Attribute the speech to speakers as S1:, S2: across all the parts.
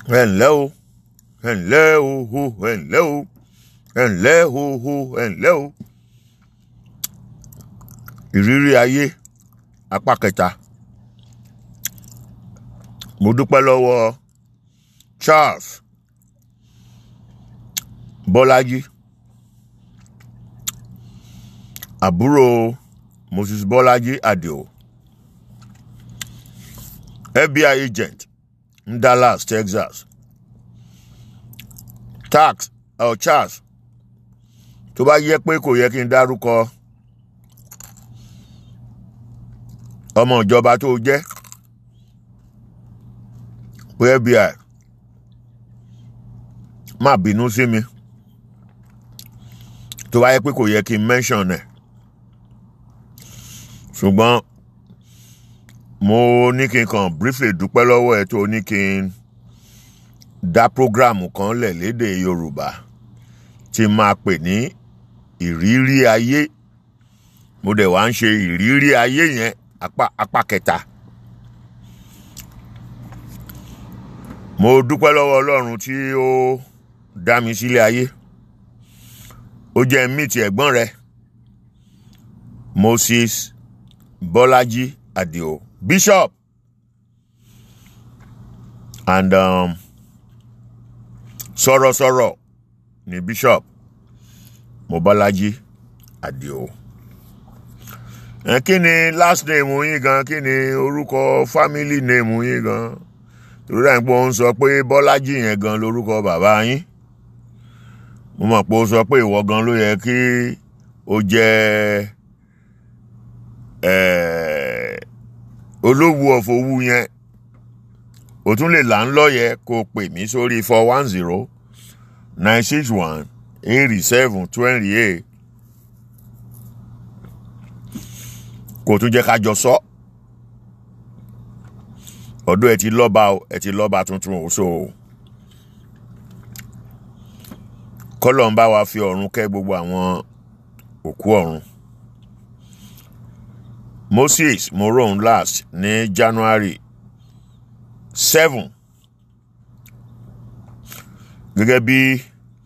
S1: ẹ ǹlẹ́ o ẹ ǹlẹ́ o ho ẹ ǹlẹ́ o ẹ ǹlẹ́ o ho ẹ ǹlẹ́ o. ìrírí ayé apá kẹta mo dúpẹ́ lọ́wọ́ Charles Bọ́lájí àbúrò Moses Bọ́lájí Àdìó FBI agent ní Dallas Texas tax uh, Charles tó bá yẹ pé kò yẹ kí n dárúkọ ọmọ ìjọba tó jẹ́ pé FBI má bínú sí mi tó bá yẹ pé kò yẹ kí n mention ẹ̀ ṣùgbọ́n mo ní kí n kàn briefly dúpẹ́ lọ́wọ́ ẹ tó ní kí n dá program kan lẹ̀ lédè Yorùbá tí máa pè ní ìrírí ayé mo dẹ̀ wá ń ṣe ìrírí ayé yẹn apá apá kẹta mo dúpẹ́ lọ́wọ́ Ọlọ́run tí ó dá mi sílé ayé ó jẹ́ mìtì ẹ̀gbọ́n rẹ̀ Moses Bọ́lájí Àdìó Bishop and um, sọ̀rọ̀sọ̀rọ̀ ni Bishop Mobọ́lájí Àdìó ẹ kí ni last name yín gan kí ni orúkọ family name yín gan torí ẹ̀ ń pọ́ ń sọ pé Bọ́lájí yẹn gan lórúkọ bàbá yín mo mọ̀ pé ó sọ pé ìwọ gan ló yẹ kí ó jẹ́ olówó ọ̀fọ̀wú yẹn o tún lè là ń lọ́yẹ̀ kó o pè mí sórí four one zero nine six one eighty seven twenty eight kò tún jẹ́ ká jọ sọ ọdún ẹ ti lọ́ba ẹ ti lọ́ba tuntun o so kọ́lọ̀ ń bá wa fi ọ̀run kẹ́ gbogbo àwọn òkú ọ̀run. Moses moron last ní January seven gẹ́gẹ́ bí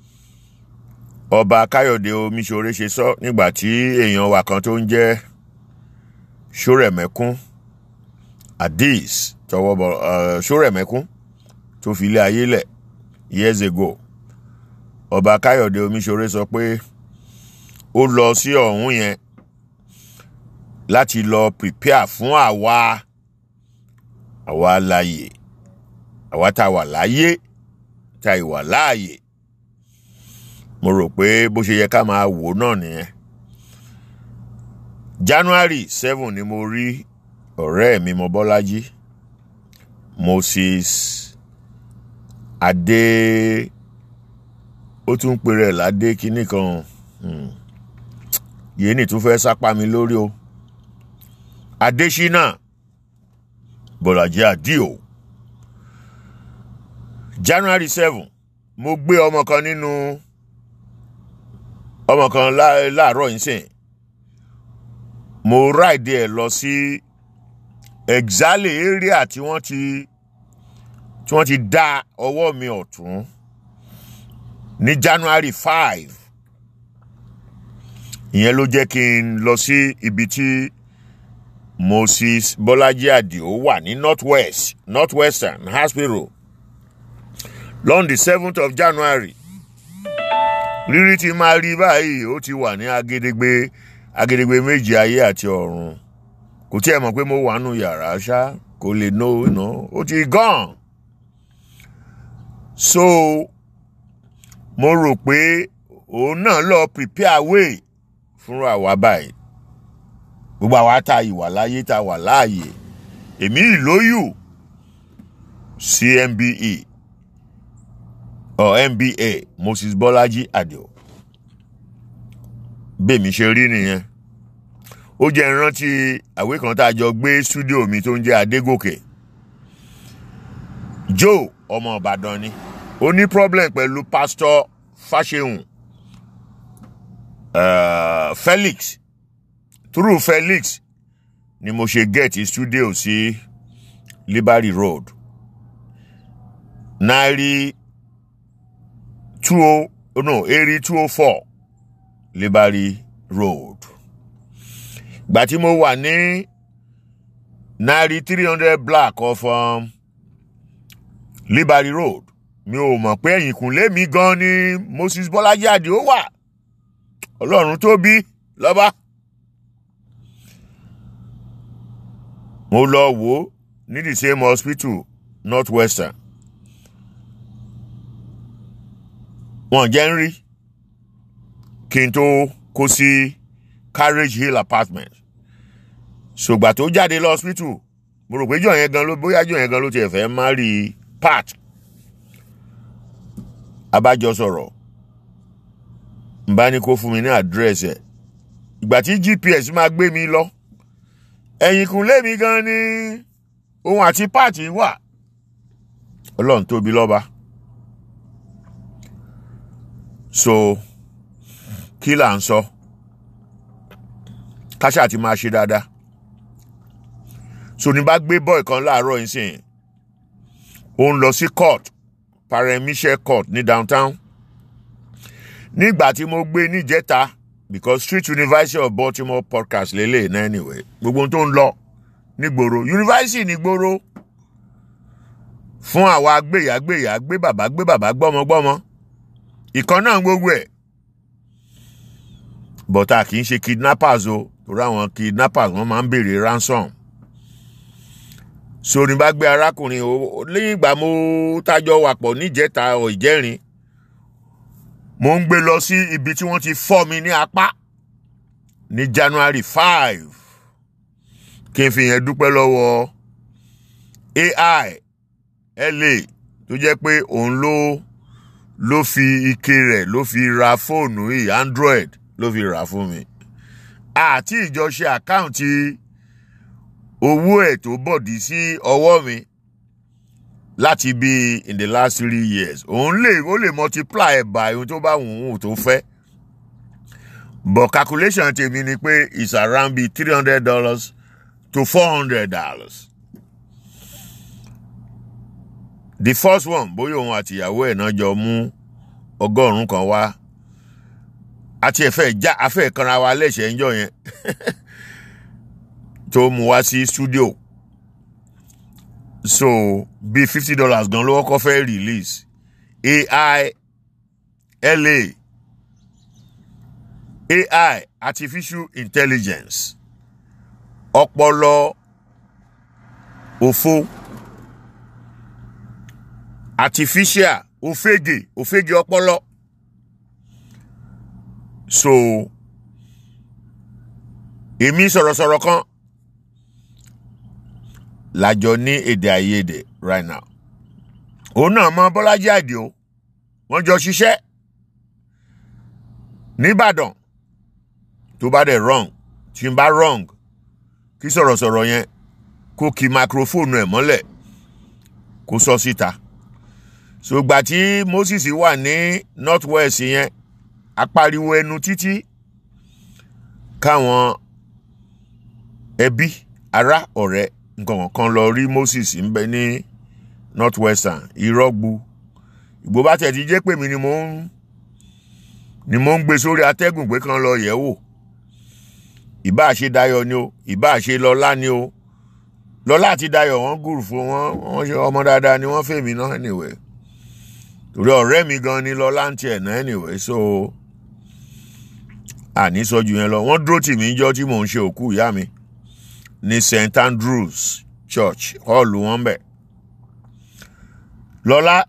S1: ọba Káyọ̀dé Omiṣore ṣe sọ nígbà tí èèyàn wa kan tó ń jẹ́ Ṣórẹ̀mẹ́kún Addis tọwọ́ bọ̀ Ṣórẹ̀mẹ́kún tó fi ilé ayé lẹ̀ years ago ọba Káyọ̀dé Omiṣore sọ pé ó lọ sí ọ̀hún yẹn láti lọ prepare fún àwa àwa láàyè àwa tá a wà láàyè tá a wà láàyè mo rò pé bó ṣe yẹ ká máa wò náà nìyẹn January seven ni mo rí ọ̀rẹ́ mi Mọ́bọ́lájí Moses Adé ó tún pè rẹ̀ ládé kínní kan yéènì tún fẹ́ sápá mi lórí o. Adésínà Bọ́lájí Àdìó January seven mo gbé ọmọ kan nínú ọmọ kan láàárọ̀ yìí sìn mo ráìdì ẹ̀ lọ sí exactly area tí wọ́n ti tí wọ́n ti dá ọwọ́ mi ọ̀tún ní January five ìyẹn ló jẹ́ kí n lọ sí ibi tí. Moses Bọ́lájí Àdìó wà ní north west north western hospital lọ́n the seventh of January rírí ti máa rí báyìí ó ti wà ní agedegbe agedegbe méjì ayé àti ọ̀run kò tí ẹ mọ̀ pé mo wà nù yàrá ṣá kò lè no iná ó ti gone so mo rò pé òun náà lọ prepare way fúnra wa báyìí gbogbo àwa tá ìwà láyé tá wà láàyè èmi ìlóyù CMBE or MBA Moses Bọ́lájí Àdìó bẹ́ẹ̀mi ṣe rí nìyẹn ó jẹ́ ìrántí àwé kan tá a jọ gbé stúdíò mi tó ń jẹ́ Adégòkè Joe ọmọ Ìbàdàn ni ó ní problem pẹ̀lú pásítọ̀ Fáṣehùn uh, Felix through Felix ni mo ṣe get studio sí Liberty Road náírà two oh no eri two oh four Liberty Road ìgbà tí mo wà ní náírà three hundred block of um, Liberty Road mi ò mọ̀ pé ẹ̀yìnkùnlé mi gan ni Moses Bọ́lájí Àdìó wà ọlọ́run tó bí lọ́ba. mo lọ wò ó ní the same hospital northwestern wọn jẹ́ ń rí kí n tó kó sí carriage hill apartment ṣùgbà tó jáde lọ hospital mo rò pé jọ yẹn gan ló bóyá jọ yẹn gan ló tiẹ̀ fẹ́ má rí pat abájọ sọ̀rọ̀ n bá ní kó fún mi ní àdírẹ́sì ẹ̀ ìgbà tí gps máa gbé mi lọ ẹ̀yìnkùnlé mi gan ni òun àti páàtì wà ọlọ́run tóbi lọ́ba so kí là ń sọ káṣá ti máa ṣe dáadáa so ní bá gbé bọ́ọ̀ kan láàárọ̀ yìí sìn ó ń lọ sí court paremichel court ní downtown nígbà tí mo gbé níjẹta because street university of baltimore podcast lélẹ̀ náà anyway gbogbo ohun tó ń lọ nígboro university nígboro fún àwa gbéyàgbéyà gbé bàbá gbé bàbá gbọ́mọgbọ́mọ ìkan náà gbogbo ẹ̀ bọ́tà kì í ṣe kidnappers o torí àwọn kidnappers wọ́n máa ń béèrè ransom sórí bá gbé arákùnrin o lẹ́yìn ìgbà mo tájọ wà pọ̀ níjẹta ọ̀ ìjẹ́rin mo ń gbé lọ sí ibi tí wọ́n ti fọ́ mi ní apá ní January five kí n fi yẹn dúpẹ́ lọ́wọ́ AI LA tó jẹ́ pé òun ló ló fi ike rẹ̀ ló fi ra fóònù yìí Android ló fi rà fún mi àti ìjọṣe àkáǹtì owó ẹ̀ tó bọ̀dí sí ọwọ́ mi láti bí in the last three years òun lè ó lè multiply ẹ̀ by ohun tó bá wù ú tó fẹ́ but calculation tèmi ni pé it's around be three hundred dollars to four hundred dollars the first one bóyá òun àti ìyàwó ẹ̀ náà jọ mú ọgọ́rùn-ún kan wá àti ẹ̀fẹ́ já afẹ́ kanra wa lẹ́sẹ̀ ń jọ yẹn tó mú wá sí studio so bíi fifty dollars gan ló kọ́kọ́ fẹ́ release AI LA AI artificial intelligence ọpọlọ òfo artificial òfegè òfegè ọpọlọ so èmi sọ̀rọ̀sọ̀rọ̀ kan lájọ ní èdè àìyedè right now òun náà mọ Bọ́lájí Àdìó wọ́n jọ ṣiṣẹ́ nìbàdàn tó bá dẹ̀ wrong tí n bá wrong kí sọ̀rọ̀sọ̀rọ̀ yẹn kó kí microphone ẹ̀ mọ́lẹ̀ kó sọ síta ṣùgbà tí Moses wà ní north west yẹn apariwo ẹnu títí káwọn ẹbí ará ọ̀rẹ́ nǹkan kan lọ rí Moses ń bẹ ní north western irọ́gbu ìgbó bá tẹ̀ ti jẹ́ pé mi ni mo ń ni mo ń gbé sórí atẹ́gùn pé kan lọ yẹ̀ wò ìbá ṣe Dayọ̀ ni o ìbá ṣe Lọ́lá ni o Lọ́lá àti Dayọ̀ wọ́n gùrù fún wọn wọ́n ṣe ọmọ dáadáa ni wọ́n fèmí náà anyway torí ọ̀rẹ́ mi gan ni Lọ́lá ń tiẹ̀ náà anyway so àní sọ́jú yẹn lọ wọ́n dúró tì mí jọ́ tí mò ń ṣe òkú ìyá mi ní St Andrews Church hall wọn bẹ̀ Lọ́lá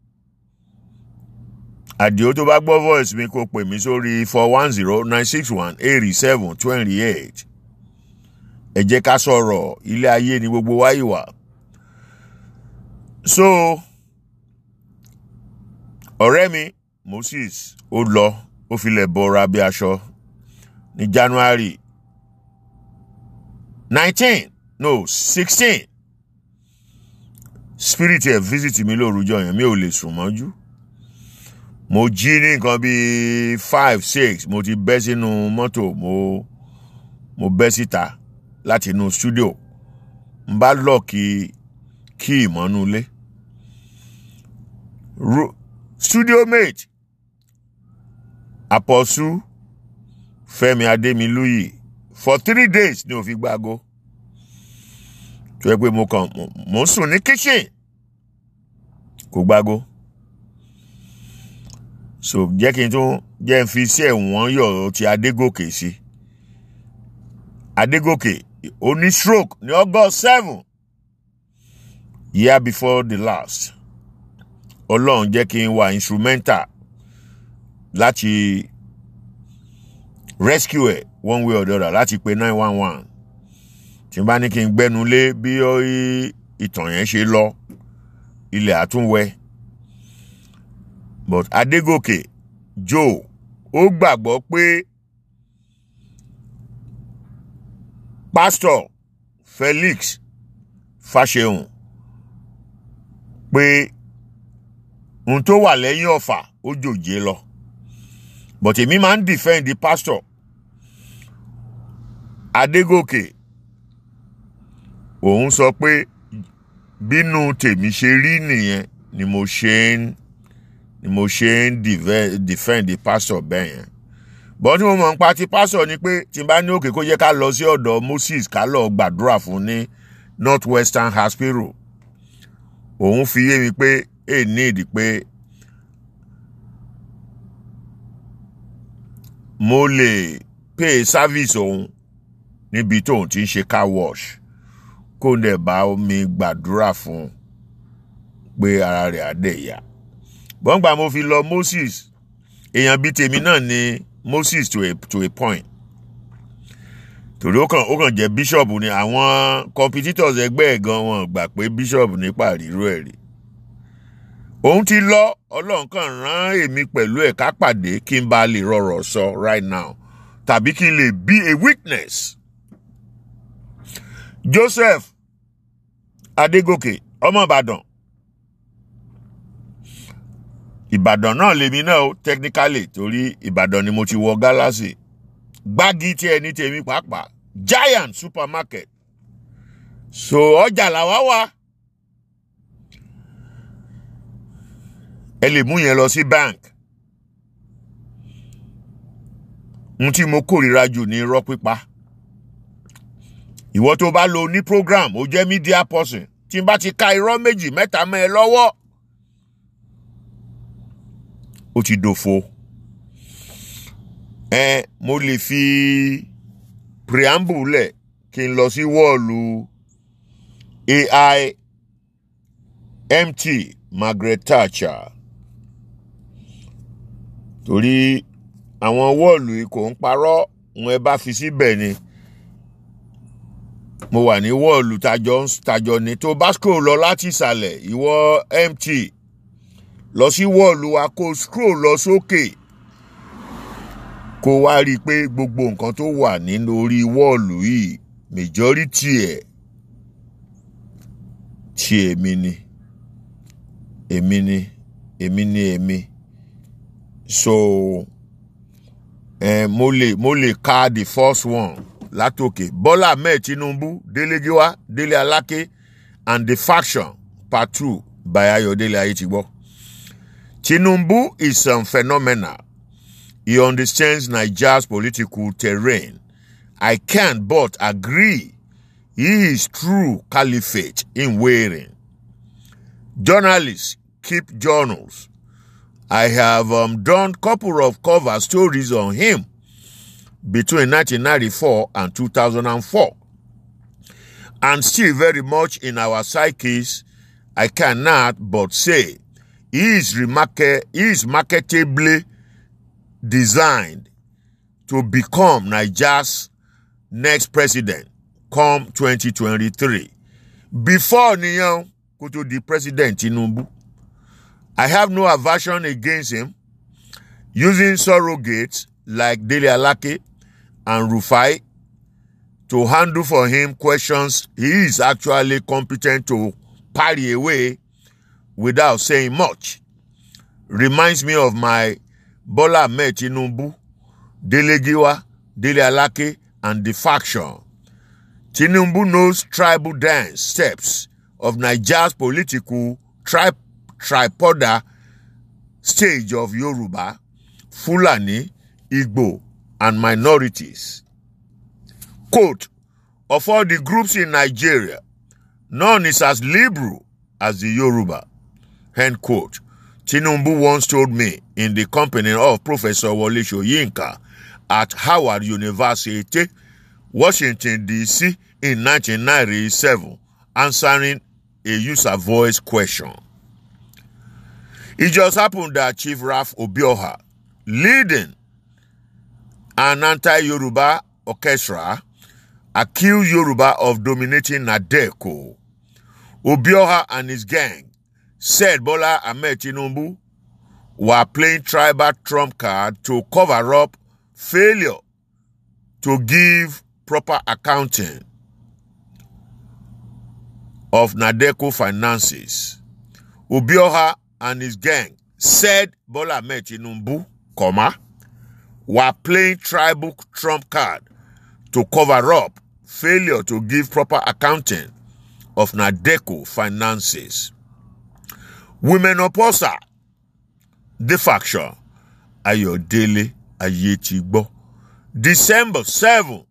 S1: àdìo tó bá gbọ́ voice mi kó pè mí sórí four one zero nine six one eighty seven twenty eight ẹ jẹ́ ká sọ̀rọ̀ ilé ayé ni gbogbo wa yìí wà. so ọ̀rẹ́ mi Moses ó lọ ó filẹ̀ bọ́ra bí aṣọ ní January nineteen no sixteen spirit ẹ̀ visit mi lórúkọ yẹn mi ò lè sùn mọ́jú mo jí ní nǹkan bíi five six mo ti bẹ́ sínú mọ́tò mo mo bẹ́ síta láti inú studio n bá lọ́ọ̀kì kí ìmọ̀nú ilé Ru- studio mate Apostle Fẹ́mi Adémilúyì for three days ni ò fi gbáago tó yẹ pé mo kàn mo- mo ń sùn ní kitchen kò gbáago so jẹ́ kí n tún jẹ́ n fi iṣẹ́ wọ́n yọ̀ ti Adégòkè sí Adégòkè ó ní stroke ní August seven year before the last Ọlọ́run jẹ́ kí n wà instrumental láti rescue ẹ̀ one way or the other láti pe nine one one tí n bá ní kí n gbẹ́nu lé bí ó í- ìtàn yẹn ṣe lọ ilẹ̀ àtúnwẹ̀ but Adégòkè Joe ó gbàgbọ́ pé pastor Felix Fáṣẹ̀hùn pé ohun tó wà lẹ́yìn ọ̀fà ó jòjé lọ but èmi máa ń defend the pastor Adégòkè òun sọ pé bínú tèmi ṣe rí nìyẹn ni mo ṣe ń ni mo ṣe ń dive- defend the pastor bẹ́ẹ̀ yẹn bọ́n tí mo mọ̀ ń pa ti pastor ni pé tí n bá ní òkè kó jẹ́ ká lọ sí ọ̀dọ̀ Moses ká lọ gbàdúrà fún ní North Western Hospital òun fi yé mi pé èyí ní ìdí pé mo lè pay service òun níbi tóun ti ń ṣe car wash kó n dẹ̀ bá mi gbàdúrà fún un pé ara rẹ̀ á dẹ̀ yá bọ́ngbà mo fi lọ Moses èèyàn bíi tèmi náà ni Moses to a, to a point torí ó kàn ó kàn jẹ́ bishop ni àwọn competitors ẹgbẹ́ ẹ̀ gan wọn gbà pé bishop nípa àríró ẹ̀ rí òun ti lọ ọlọ́run kan rán èmi pẹ̀lú ẹ̀ ká pàdé kí n bá lè rọrọ̀ sọ right now tàbí kí n lè be a witness Joseph Adégòkè ọmọ Ìbàdàn Ìbàdàn náà lèmi náà ó technically torí Ìbàdàn ni mo ti wọ gálásì gbági tí ẹni tèmi pàápàá giant supermarket so ọjà làwa wà ẹ lè mú yẹn lọ sí bank n tí mo kórìíra jù ní irọ́ pípa ìwọ tó bá lo ní program ó jẹ́ media person tí n bá ti ka irọ́ méjì mẹ́ta mọ́ ẹ lọ́wọ́ ó ti dòfo ẹ mo lè fi preamble lẹ̀ kí n lọ sí wọ́ọ̀lù AI MT Margaret Thatcher torí àwọn wọ́ọ̀lù yìí kò ń parọ́ wọn ẹ bá fi síbẹ̀ ni mo wà ní wọ́ọ̀lù tajọ tajọ ni tó bá scroll lọ láti ìsàlẹ̀ ìwọ MT lọ sí wọ́ọ̀lù wa kó scroll lọ sókè kó wá rí i pé gbogbo nǹkan tó wà nínú orí wọ́ọ̀lù yìí majority ẹ̀ tí èmi ni èmi ni èmi ni èmi so eh, mo lè mo lè ka the first one látòkè Bọ́lá Ahmed Tinubu Délé Gíwá Délé Aláké and the faction part two by Ayọ̀délé Ayétigbọ́. Tinubu is some phenomenal. He understands Nigeria's political terrain. I can't but agree he is true caliphate in wearing. Journalists keep journals. I have um, done couple of cover stories on him between 1994 and 2004. And still very much in our psyches, I cannot but say he is, remarka- he is marketably designed to become Nigeria's next president come 2023. Before Niyan go to the president Tinubu, I have no aversion against him using surrogates like Dele Alake and Rufai to handle for him questions he is actually competent to parry away without saying much. Reminds me of my Bola Ahmed Tinubu, Dele Giwa, Dele Alake, and the faction. Tinubu knows tribal dance steps of Nigeria's political tri- tripoda stage of Yoruba, Fulani, Igbo, and minorities. Quote, of all the groups in Nigeria, none is as liberal as the Yoruba. End quote. Tinubu once told me in the company of Professor Wole Soyinka at Howard University, Washington, D.C. in 1997, answering a user voice question. It just happened that Chief Raf Obioha, leading an anti-Yoruba orchestra, accused Yoruba of dominating Nadeko. Obioha and his gang said Bola Ahmed Tinubu were playing tribal trump card to cover up failure to give proper accounting of Nadeco finances. Obioha and his gang said Bola Ahmed Tinubu, comma, were playing tribal trump card to cover up failure to give proper accounting of Nadeco finances. Women opposer, the faction, Ayodele Ayetigbo, December 7,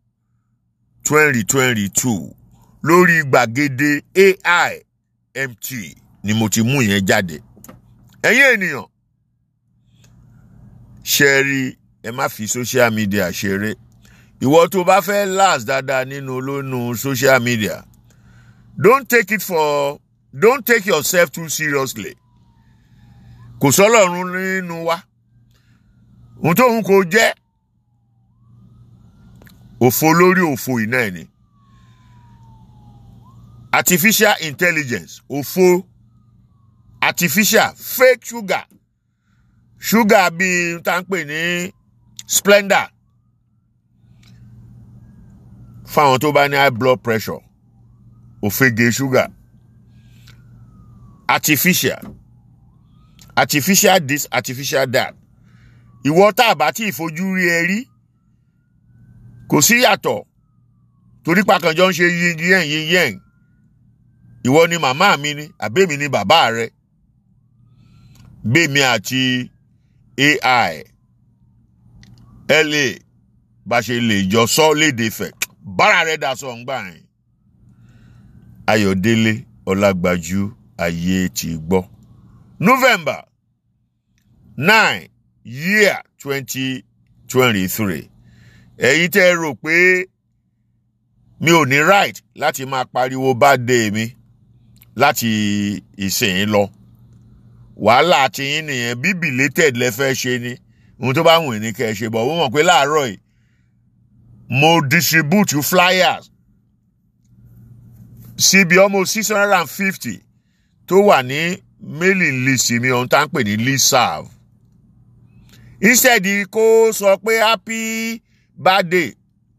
S1: 2022, lórí gbàgede AI MT ni mo ti mú yẹn jáde. Ẹ̀yin ènìyàn, ṣe rí ẹ má fi social media ṣeré. Ìwọ tó bá fẹ́ last dáadáa nínú olónú social media, don't take it for don't take yourself too seriously kò sọlọ́run nínú wa ohun tóun kò jẹ́ òfo lórí òfo iná ẹ̀ ni artificial intelligence òfo artificial fake sugar sugar bíi tá ń pè ní splendor fáwọn tó bá ní high blood pressure òfegè sugar artificial artificial this artificial that ìwọ tá a bá tí ìfojú rí ẹ rí kò sí yàtọ̀ torí pàkànjọ ń ṣe yin yẹn yin yẹn ìwọ ni màmá mi ni àbẹ́mi ni bàbá rẹ gbèmí àti AI LA bá ṣe lè jọ sọ léde fẹ bára rẹ dà sọ ń gbà yẹn Ayọ̀délé Ọlágbájú ayé ti gbọ́. November nine year twenty twenty three ẹ̀yin tẹ́ ẹ rò pé mi ò ní right láti máa pariwo birthday mi láti ìsìn lọ wàhálà tiyín nìyẹn bí belated lẹ fẹ́ ṣe ni ohun tó bá wù ní kẹ́ ẹ ṣe bọ̀ wọ́n mọ̀ pé láàárọ̀ yìí mo distribute flyers síbi almost six hundred and fifty tó wà ní mailing list mi ohun tá à ń pè ní listserv instead kó sọ pé happy birthday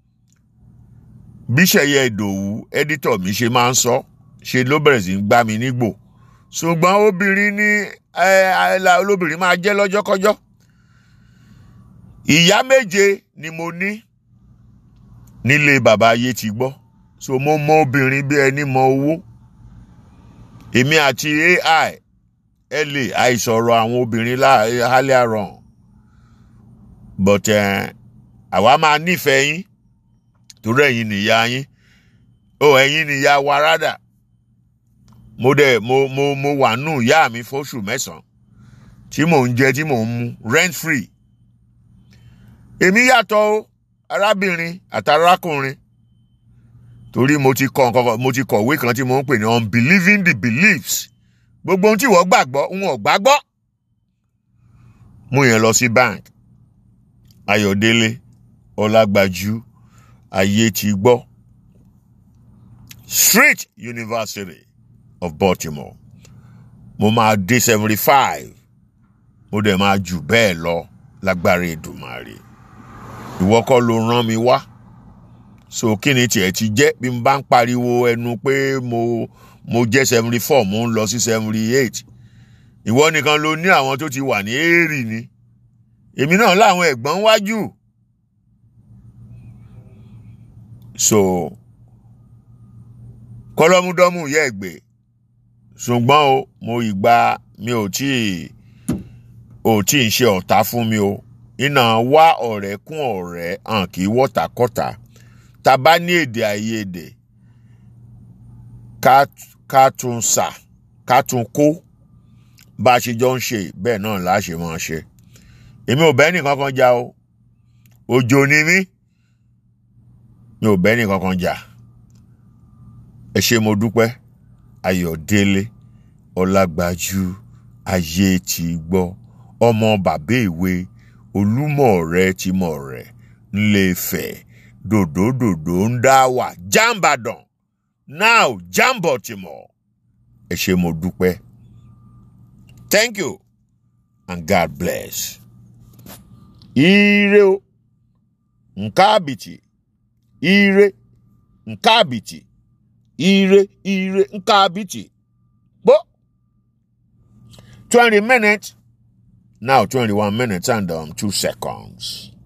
S1: bíṣẹ̀yẹ ìdòwú editor mi ṣe máa ń sọ ṣe ló bẹ̀rẹ̀ sí ń gbá mi nígbò ṣùgbọ́n obìnrin ní olóbìnrin máa jẹ́ lọ́jọ́kọ́jọ́ ìyá méje ni mo ní nílé bàbá ayé ti gbọ́ so mo mọ obìnrin bí ẹni mọ owó èmi àti AI la àìsọ̀rọ̀ àwọn obìnrin lálẹ́ àrọ̀ but àwa máa nífẹ̀ẹ́ yín torí ẹ̀yin nìyá yín ó ẹ̀yin nìyá wa rádà mo dẹ̀ mo mo mo wà nù ìyá mi fóṣù mẹ́sàn-án tí mò ń jẹ tí mò ń mu rent free èmi yàtọ̀ o arábìnrin àtàrákùnrin torí mo ti kọ nǹkan mo ti kọ̀wé kan tí mo ń pè ní unbelieving the beliefs gbogbo ohun tí wọ́n gbàgbọ́ ń wọ́n gbàgbọ́ mú yẹn lọ sí bank Ayọ̀délé Ọlágbájú ayé ti gbọ́ Street University of Baltimore mo máa dé seventy five mo dẹ̀ máa jù bẹ́ẹ̀ lọ lágbára Èdùmàrè ìwọ kọ́ ló rán mi wá so kí ni tiẹ̀ ti jẹ́ bí n bá ń pariwo ẹnu pé mo mo jẹ́ seventy four mo ń lọ sí seventy eight ìwọ nìkan ló ní àwọn tó ti wà ní èrì ni èmi náà láwọn ẹ̀gbọ́n wájú so kọ́lọ́múdọ́mù yẹ ẹ̀gbẹ́ ṣùgbọ́n o mo ìgbà mi ò tí ì ò tí ì ṣe ọ̀tá fún mi o iná wá ọ̀rẹ́ kún ọ̀rẹ́ hàn kì í wọ́tàkọ́tà tá a bá ní èdè àìyedè ká ká tún sà ká tún kó bá a ṣe jọ ń ṣe bẹ́ẹ̀ náà là á ṣe máa ṣe èmi ò bẹ́ẹ̀ nìkan kan jà o òjò ni mí mi ò bẹ́ẹ̀ nìkan kan jà ẹ ṣé mo dúpẹ́ ayọ̀délé ọlágbájú ayé ti gbọ́ ọmọ bàbá ìwé olúmọ̀ rẹ ti mọ̀ rẹ̀ ńlẹ́fẹ̀ dòdòdòdò ń dá wà jàǹbàdàn now jàǹbọ̀tìmọ̀ ẹ ṣé mo dúpẹ́ thank you and God bless ire o nke abịtị ire nke abịtị ire ire nke abịtị kpo 20 minutes now 21 minutes and um, 2 seconds